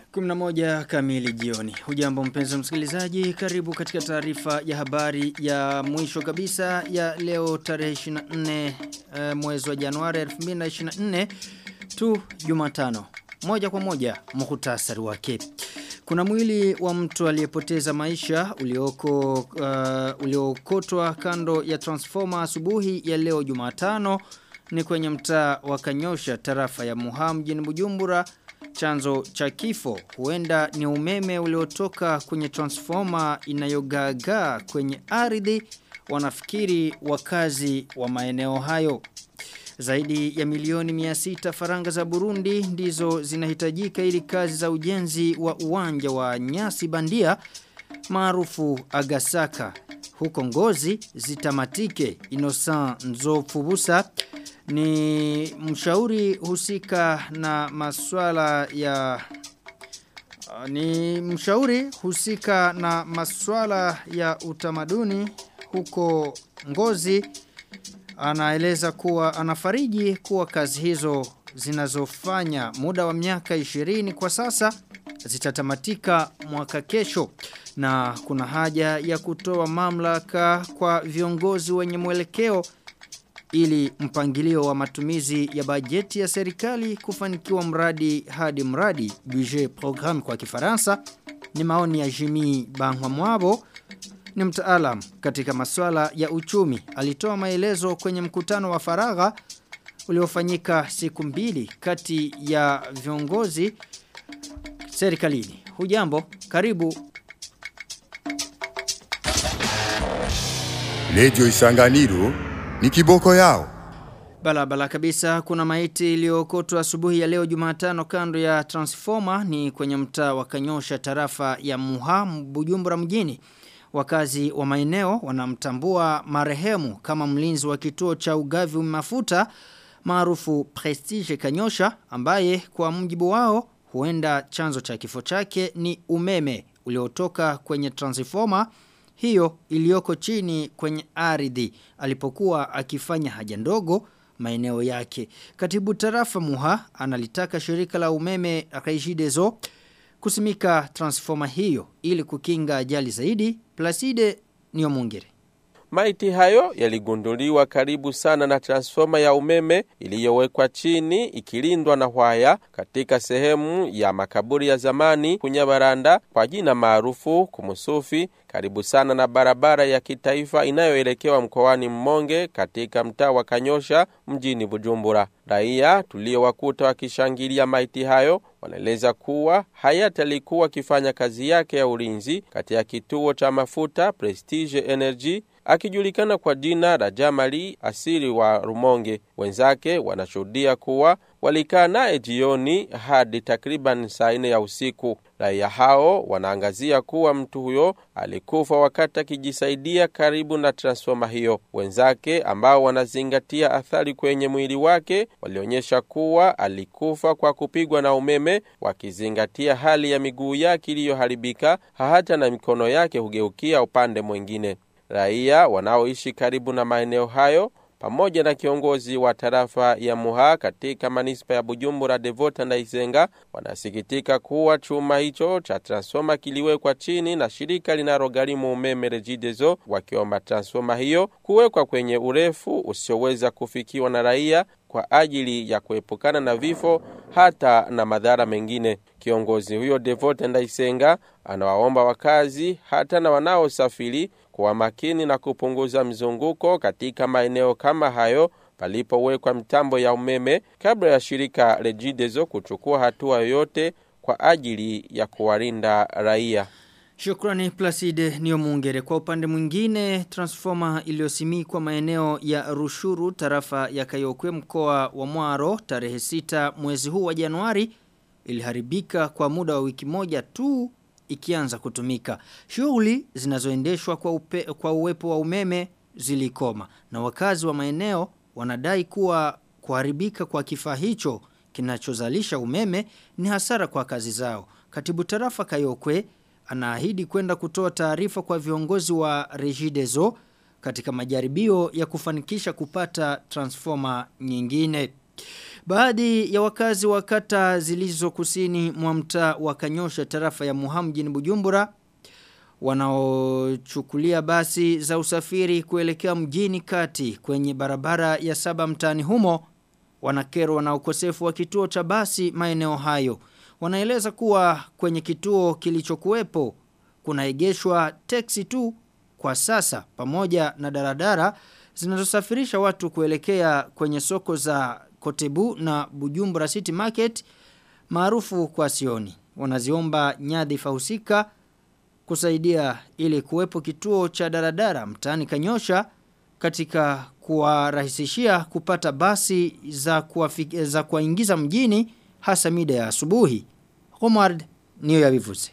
11 kamili jioni. Hujambo mpenzi msikilizaji, karibu katika taarifa ya habari ya mwisho kabisa ya leo tarehe 24 uh, mwezi wa Januari 2024 tu Jumatano. Moja kwa moja muhtasari wake. Kuna mwili wa mtu aliyepoteza maisha ulioko uh, uliokotwa kando ya transformer asubuhi ya leo Jumatano ni kwenye mtaa wa Kanyosha tarafa ya Muha mjini Bujumbura chanzo cha kifo huenda ni umeme uliotoka kwenye transformer inayogagaa kwenye ardhi wanafikiri wakazi wa maeneo hayo zaidi ya milioni 600 faranga za Burundi ndizo zinahitajika ili kazi za ujenzi wa uwanja wa nyasi bandia maarufu Agasaka huko Ngozi zitamatike Innocent Nzofubusa ni mshauri husika na maswala ya ni mshauri husika na maswala ya utamaduni huko Ngozi anaeleza kuwa anafariji kuwa kazi hizo zinazofanya muda wa miaka 20 kwa sasa zitatamatika mwaka kesho na kuna haja ya kutoa mamlaka kwa viongozi wenye mwelekeo ili mpangilio wa matumizi ya bajeti ya serikali kufanikiwa mradi hadi mradi budget programme kwa kifaransa ni maoni ya Jimmy Bangwamwabo ni mtaalam katika masuala ya uchumi alitoa maelezo kwenye mkutano wa faragha uliofanyika siku mbili kati ya viongozi serikalini hujambo karibu Radio Isanganiro ni kiboko yao. Balabala kabisa kuna maiti iliyokotwa asubuhi ya leo Jumatano kando ya transformer ni kwenye mtaa wa Kanyosha tarafa ya Muha Bujumbura mjini. Wakazi wa maeneo wanamtambua marehemu kama mlinzi wa kituo cha ugavi mafuta maarufu Prestige Kanyosha ambaye kwa mjibu wao huenda chanzo cha kifo chake ni umeme uliotoka kwenye transformer hiyo iliyoko chini kwenye ardhi alipokuwa akifanya haja ndogo maeneo yake. Katibu tarafa Muha analitaka shirika la umeme Regideso kusimika transformer hiyo ili kukinga ajali zaidi. Placide Niomungere. Maiti hayo yaligunduliwa karibu sana na transforma ya umeme iliyowekwa chini ikilindwa na waya katika sehemu ya makaburi ya zamani kunyabaranda kwa jina maarufu kumusufi karibu sana na barabara ya kitaifa inayoelekewa mkoani Mmonge katika mtaa wa Kanyosha mjini Bujumbura. Raia tuliowakuta wakishangilia maiti hayo wanaeleza kuwa hayati alikuwa akifanya kazi yake ya ulinzi katika kituo cha mafuta Prestige Energy akijulikana kwa jina la Jamali asili wa Rumonge. Wenzake wanashuhudia kuwa walikaa naye jioni hadi takriban saa nne ya usiku. Raia hao wanaangazia kuwa mtu huyo alikufa wakati akijisaidia karibu na transfoma hiyo. Wenzake ambao wanazingatia athari kwenye mwili wake walionyesha kuwa alikufa kwa kupigwa na umeme, wakizingatia hali ya miguu yake iliyoharibika, hata na mikono yake hugeukia upande mwingine. Raia wanaoishi karibu na maeneo hayo pamoja na kiongozi wa tarafa ya Muha katika manispa ya Bujumbura Devota Ndaisenga wanasikitika kuwa chuma hicho cha transforma kiliwekwa chini na shirika linalogharimu umeme Regideso, wakiomba transforma hiyo kuwekwa kwenye urefu usioweza kufikiwa na raia kwa ajili ya kuepukana na vifo hata na madhara mengine. Kiongozi huyo Devote Ndaisenga anawaomba wakazi hata na wanaosafiri kuwa makini na kupunguza mzunguko katika maeneo kama hayo palipowekwa mitambo ya umeme kabla ya shirika Regideso kuchukua hatua yoyote kwa ajili ya kuwalinda raia. Shukrani Placide Niomungere. Kwa upande mwingine, transformer iliyosimikwa maeneo ya Rushuru tarafa ya Kayokwe mkoa wa Mwaro tarehe 6 mwezi huu wa Januari iliharibika kwa muda wa wiki moja tu ikianza kutumika. Shughuli zinazoendeshwa kwa, upe, kwa uwepo wa umeme zilikoma na wakazi wa maeneo wanadai kuwa kuharibika kwa kifaa hicho kinachozalisha umeme ni hasara kwa kazi zao. Katibu tarafa Kayokwe anaahidi kwenda kutoa taarifa kwa viongozi wa Regideso katika majaribio ya kufanikisha kupata transformer nyingine. Baadhi ya wakazi wa kata zilizo kusini mwa mtaa wa Kanyosha tarafa ya Muhamu mjini Bujumbura wanaochukulia basi za usafiri kuelekea mjini kati kwenye barabara ya saba mtaani humo wanakerwa na ukosefu wa kituo cha basi maeneo hayo. Wanaeleza kuwa kwenye kituo kilichokuwepo kunaegeshwa teksi tu kwa sasa pamoja na daradara zinazosafirisha watu kuelekea kwenye soko za Kotebu na Bujumbura City Market maarufu kwa Sioni. Wanaziomba nyadhifa husika kusaidia ili kuwepo kituo cha daradara mtaani Kanyosha katika kuwarahisishia kupata basi za kuwafik, za kuwaingiza mjini hasa mida ya asubuhi. Omar niyo yavivuze.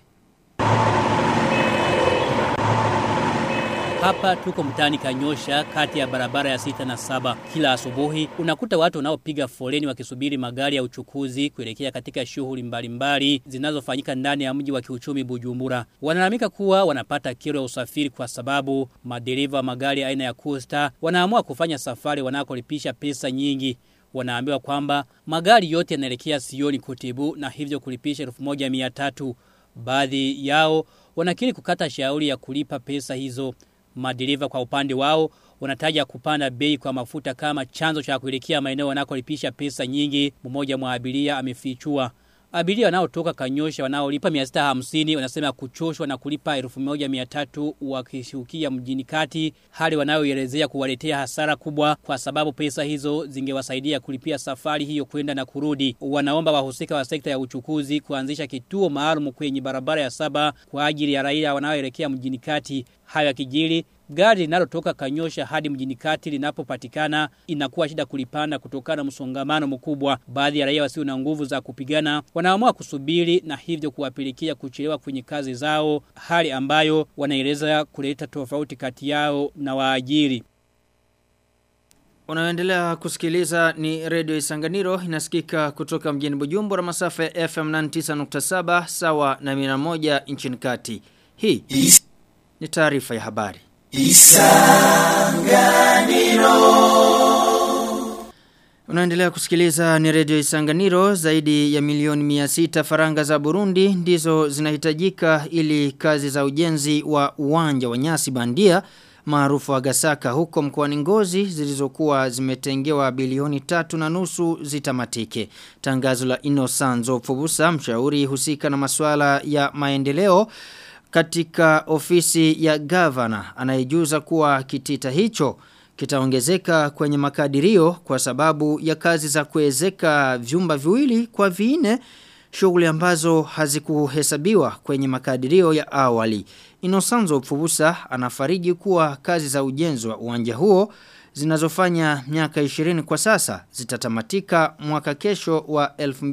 Hapa tuko mtaani Kanyosha kati ya barabara ya sita na saba. Kila asubuhi unakuta watu wanaopiga foleni wakisubiri magari ya uchukuzi kuelekea katika shughuli mbalimbali zinazofanyika ndani ya mji wa kiuchumi Bujumbura. Wanalalamika kuwa wanapata kero ya usafiri kwa sababu madereva wa magari aina ya Coaster wanaamua kufanya safari wanakolipisha pesa nyingi. Wanaambiwa kwamba magari yote yanaelekea Sioni Kotebu na hivyo kulipisha 1300. Baadhi yao wanakiri kukata shauri ya kulipa pesa hizo. Madereva kwa upande wao wanataja kupanda bei kwa mafuta kama chanzo cha kuelekea maeneo wanakolipisha pesa nyingi. Mmoja mwa abiria amefichua. Abiria wanaotoka Kanyosha wanaolipa 650 wanasema kuchoshwa na kulipa 1300 wakishukia mjini kati, hali wanayoelezea kuwaletea hasara kubwa kwa sababu pesa hizo zingewasaidia kulipia safari hiyo kwenda na kurudi. Wanaomba wahusika wa sekta ya uchukuzi kuanzisha kituo maalum kwenye barabara ya saba kwa ajili ya raia wanaoelekea mjini kati. Hayo yakijiri Gari linalotoka Kanyosha hadi mjini kati linapopatikana inakuwa shida kulipanda kutokana na msongamano mkubwa. Baadhi ya raia wasio na nguvu za kupigana wanaamua kusubiri na hivyo kuwapelekea kuchelewa kwenye kazi zao, hali ambayo wanaeleza kuleta tofauti kati yao na waajiri. Unaendelea kusikiliza ni Radio Isanganiro inasikika kutoka mjini Bujumbura masafa ya FM 99.7 sawa na 101 nchini kati. Hii ni taarifa ya habari. Unaendelea kusikiliza ni Radio Isanganiro zaidi ya milioni 600 faranga za Burundi ndizo zinahitajika ili kazi za ujenzi wa uwanja wa nyasi bandia maarufu wa Gasaka huko mkoani Ngozi zilizokuwa zimetengewa bilioni tatu na nusu zitamatike. Tangazo la Inosanzo Fubusa mshauri husika na masuala ya maendeleo katika ofisi ya gavana anayejuza kuwa kitita hicho kitaongezeka kwenye makadirio kwa sababu ya kazi za kuezeka vyumba viwili kwa viine shughuli ambazo hazikuhesabiwa kwenye makadirio ya awali. Inosanzo Fubusa anafariji kuwa kazi za ujenzi wa uwanja huo zinazofanya miaka 20 kwa sasa zitatamatika mwaka kesho wa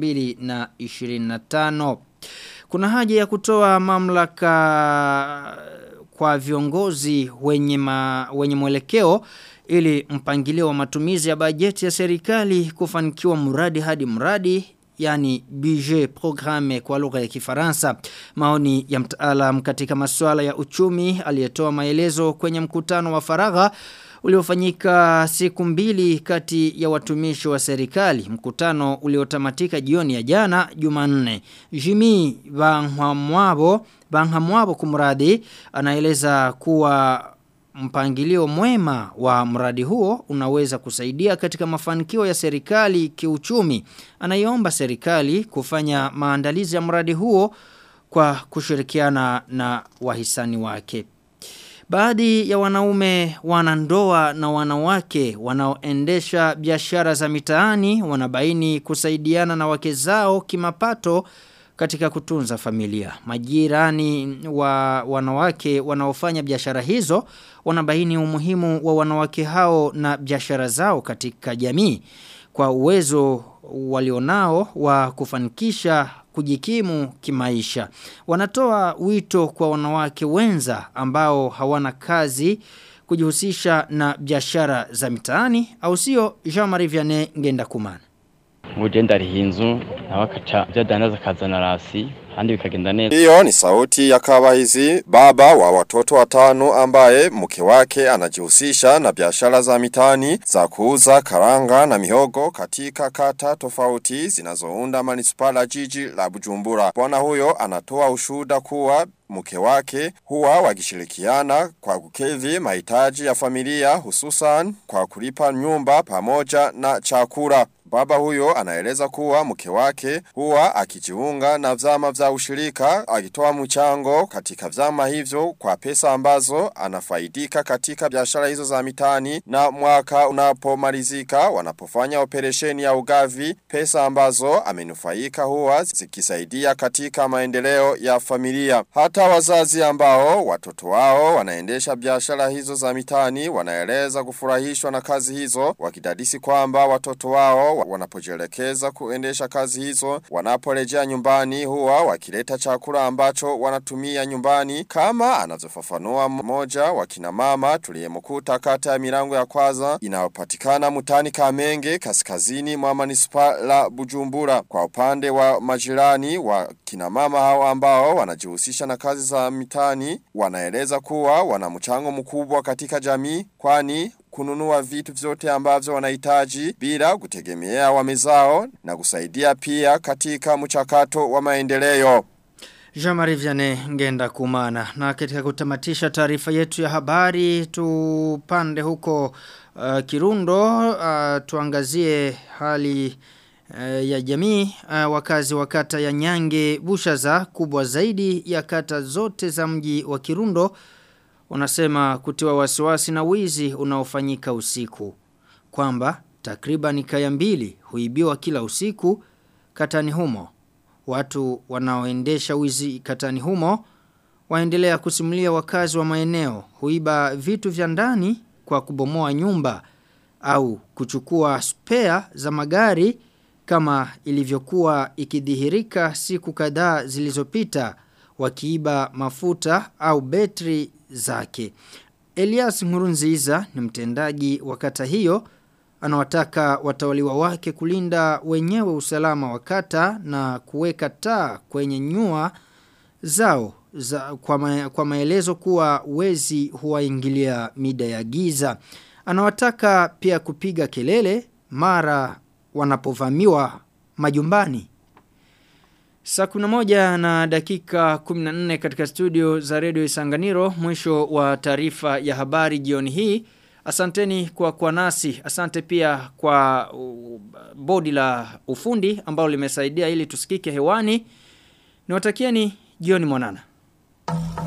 2025. Kuna haja ya kutoa mamlaka kwa viongozi wenye, ma, wenye mwelekeo ili mpangilio wa matumizi ya bajeti ya serikali kufanikiwa mradi hadi mradi yani budget programme kwa lugha ya Kifaransa. Maoni ya mtaalam katika masuala ya uchumi aliyetoa maelezo kwenye mkutano wa faragha uliofanyika siku mbili kati ya watumishi wa serikali. Mkutano uliotamatika jioni ya jana Jumanne. Jimmy Banhamwabo Banhamwabo kumradi anaeleza kuwa mpangilio mwema wa mradi huo unaweza kusaidia katika mafanikio ya serikali kiuchumi. Anaiomba serikali kufanya maandalizi ya mradi huo kwa kushirikiana na wahisani wake. Baadhi ya wanaume wanandoa na wanawake wanaoendesha biashara za mitaani wanabaini kusaidiana na wake zao kimapato katika kutunza familia. Majirani wa wanawake wanaofanya biashara hizo wanabaini umuhimu wa wanawake hao na biashara zao katika jamii kwa uwezo walionao wa kufanikisha kujikimu kimaisha. Wanatoa wito kwa wanawake wenza ambao hawana kazi kujihusisha na biashara za mitaani au sio Jean-Marie Vianney ngenda kumana. nguje ndariha inzu nawe akaca byadandaza akazana rasi kandi bikagenda neza Hiyo ni sauti ya Kabahizi, baba wa watoto watano ambaye mke wake anajihusisha na biashara za mitani za kuuza karanga na mihogo katika kata tofauti zinazounda manispala jiji la Bujumbura. Bwana huyo anatoa ushuhuda kuwa mke wake huwa wakishirikiana kwa kukidhi mahitaji ya familia hususan kwa kulipa nyumba pamoja na chakula. Baba huyo anaeleza kuwa mke wake huwa akijiunga na vyama vya ushirika akitoa mchango katika vyama hivyo kwa pesa ambazo anafaidika katika biashara hizo za mitani na mwaka unapomalizika wanapofanya operesheni ya ugavi pesa ambazo amenufaika huwa zikisaidia katika maendeleo ya familia. Hata wazazi ambao watoto wao wanaendesha biashara hizo za mitani wanaeleza kufurahishwa na kazi hizo wakidadisi kwamba watoto wao wanapojielekeza kuendesha kazi hizo wanaporejea nyumbani huwa wakileta chakula ambacho wanatumia nyumbani kama anavyofafanua mmoja wa kina mama tuliyemkuta kata ya milango ya kwanza inayopatikana mutani Kamenge kaskazini mwa manispa la Bujumbura kwa upande wa majirani wa kina mama hao ambao wanajihusisha na kazi za mitani wanaeleza kuwa wana mchango mkubwa katika jamii kwani kununua vitu vyote ambavyo wanahitaji bila kutegemea wamezao na kusaidia pia katika mchakato wa maendeleo. Jamari Vianney ngenda kumana. Na katika kutamatisha taarifa yetu ya habari tupande huko uh, Kirundo uh, tuangazie hali uh, ya jamii uh, wakazi wa kata ya Nyange Bushaza kubwa zaidi ya kata zote za mji wa Kirundo unasema kutiwa wasiwasi na wizi unaofanyika usiku kwamba takriban kaya mbili huibiwa kila usiku katani humo watu wanaoendesha wizi katani humo waendelea kusimulia wakazi wa maeneo huiba vitu vya ndani kwa kubomoa nyumba au kuchukua spare za magari kama ilivyokuwa ikidhihirika siku kadhaa zilizopita wakiiba mafuta au betri zake. Elias Ngurunziza ni mtendaji wa kata hiyo anawataka watawaliwa wake kulinda wenyewe usalama wa kata na kuweka taa kwenye nyua zao za, kwa, ma, kwa maelezo kuwa wezi huwaingilia mida ya giza. Anawataka pia kupiga kelele mara wanapovamiwa majumbani. Saa kuna moja na dakika 14 katika studio za redio Isanganiro mwisho wa taarifa ya habari jioni hii. Asanteni kwa kwa nasi. Asante pia kwa uh, bodi la ufundi ambao limesaidia ili tusikike hewani. Niwatakieni jioni mwanana.